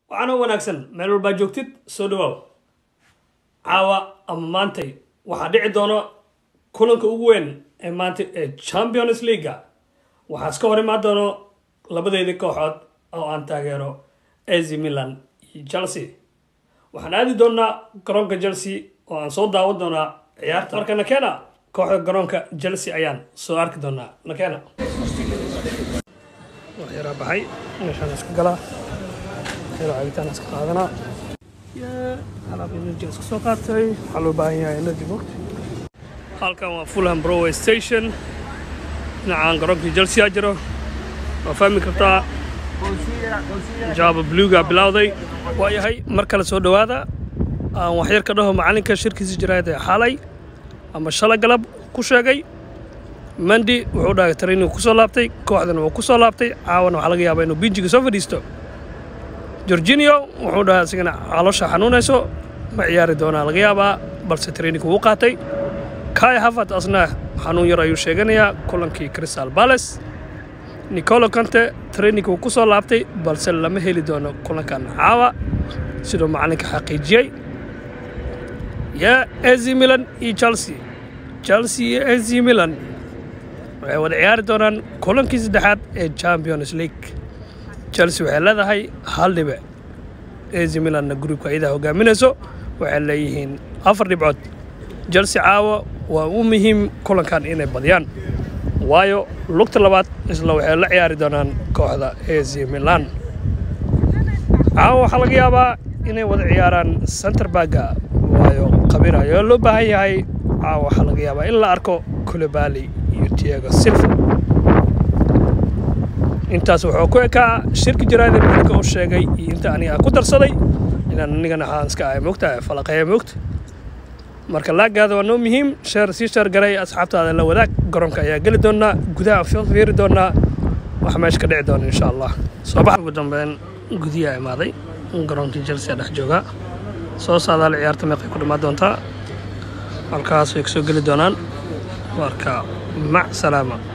waxaana wanaagsan meel walbaa joogtid soo dhawaaw caawa ama maantay waxaa dhici doona kulanka ugu weyn ee maanta ee champions leaga waxaa iska hor imaan doono labadeedii kooxood oo aan taageero az milan iyo chelsea waxaan aadi doonaa garoonka chelsea oo aan soo daawan doonaa ciyaarta marka nakena kooxda garoonka chelsea ayaan soo arki doonaa nakena waxyaraa baxay meeshaan iska galaa waxyaraa cabitaan iska qaadanaa alaab energy iska soo qaatay waxaa loo baahan yahay energy box halkan waa fulham broadway station dhinacaan garoonkii chelsea aa jiro waa fahmi kartaa jaaba bluga bilowday waayahay mar kale soo dhowaada aan waxyar ka dhaho macalinka shirkiisa jiraayad ee xalay ama shalay galab ku sheegay mandi wuxuu dhahay training ku soo laabtay kooxdana wuu ku soo laabtay caawana waxaa laga yaabaa inuu binjiga soo fadhiisto jorginio wuxuu dhahay asigana caloosha xanuunayso ma ciyaari doonaa laga yaabaa balse training wuu qaatay kai hafat asna xanuun yar ayuu sheeganayaa kulankii crystal palace nicolo kante training wuu ku soo laabtay balse lama heli doono kulankan caawa siduu macalinka xaqiijiyey yaa az milan iyo chelsea chelsea iyo az milan waxay wada ciyaari doonaan kulankii saddexaad ee champions league chelsea waxay leedahay hal dhibe az milanna gruubka iyadaa hogaaminayso waxay leeyihiin afar dhibcood chelsea caawa waa u muhiim kulankan inay badiyaan waayo lugta labaad isla waxay la ciyaari doonaan kooxda az milan caawa waxaa laga yaabaa inay wada ciyaaraan centerbaga waayo khabiir ayaa loo baahan yahay caawa waxaa laga yaabaa in la arko kulebali iyo tiago silva intaas wuxuu ku ekaa shirki jaraada macalinka u sheegay iyo inta aniga ku darsaday inaan anigana waxaan iska ahay moogtahay falaqeeya moogta marka laagaada waa noo muhiim sheer sii sheer garay asxaabtaada la wadaag garoonka ayaa geli doonaa gudaha fiiri doonaa wax meesha ka dhici doona insha allah soo bax ugu dambeyn gudiyaa imaaday garoonkii chelsea dhex jooga soo saadaal ciyaarta meeqay ku dhammaan doontaa halkaas way kasoo geli doonaan marka mac salaama